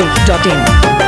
masti.in.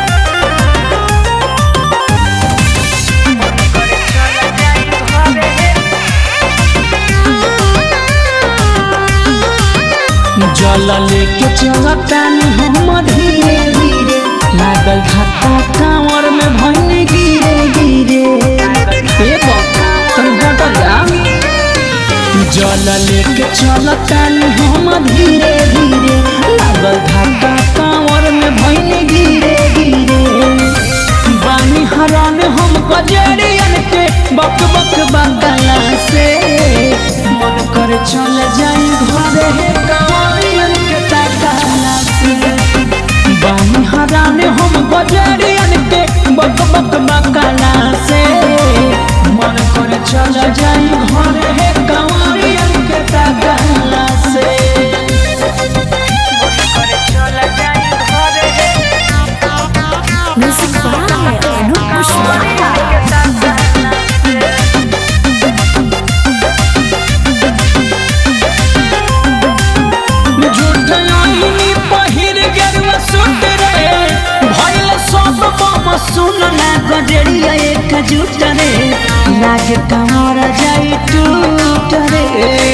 जल लेके चलतानी हम धीरे धीरे लागल धक्का कांवर में भइने गिरे गिरे ए बाबा तन हट जा जल लेके चलतानी हम धीरे धीरे लागल धक्का कांवर में भइने गिरे गिरे बानी हरान हम कजरियन के बक बक बकला से मन कर चल जाई घरे हे कांवरियन के तकला से बानी हरान हम कजरियन के बक बक बकला से मन कर चल जाई घरे हे कांवरियन के तकला से Music by Anup Pushpa. झूठ आईनी पहिर गेरुआ सुट रे भइल सब बम सुन ना गजरिया एक जुट रे लाग कमर जाई टूट रे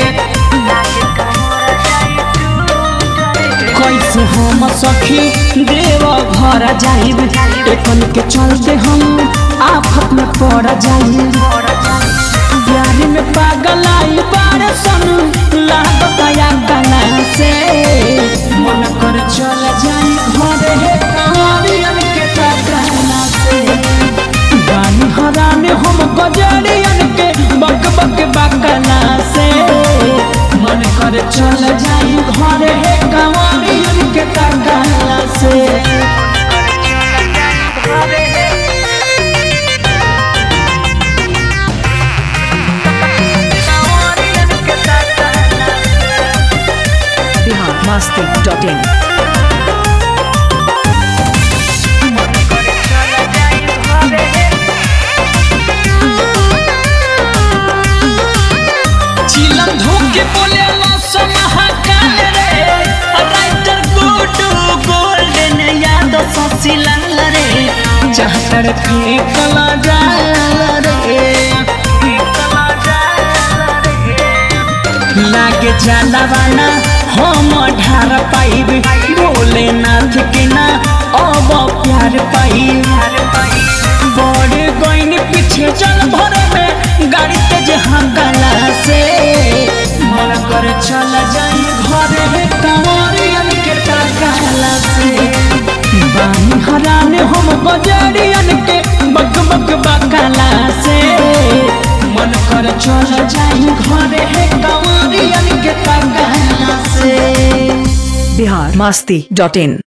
कैसे हम सखी देव घर जाइब एकन के चलते हम आफत में पड़ जाइब प्यार में पागल आई बार सन लागत या गला से मन कर चल जाई घर हे कारियन के तकला से गानी हरान हम गजरियन के बक बक बकला से मन कर चल जाई घर हे कारियन के तकला से Bihar masti.in. चिलम धोके बोले मौसम महाकाल रे राइटर गुडू गोल्डन याद ससिलाल रे चाहतर फेंकला जाल रे लागे जाला वाला हम ढार पाइब भोलेनाथ के ना अब प्यार पाइब बड़े गईन पीछे चल भरे में गाड़ी तेज हंगला से मन कर चल जाई घरे हे कंवरियन के तकला से बानी हरान हम गजरियन के बक बक बकला से मन कर चल जाई घरे हे कंवरियन के तकला से Bihar masti.in.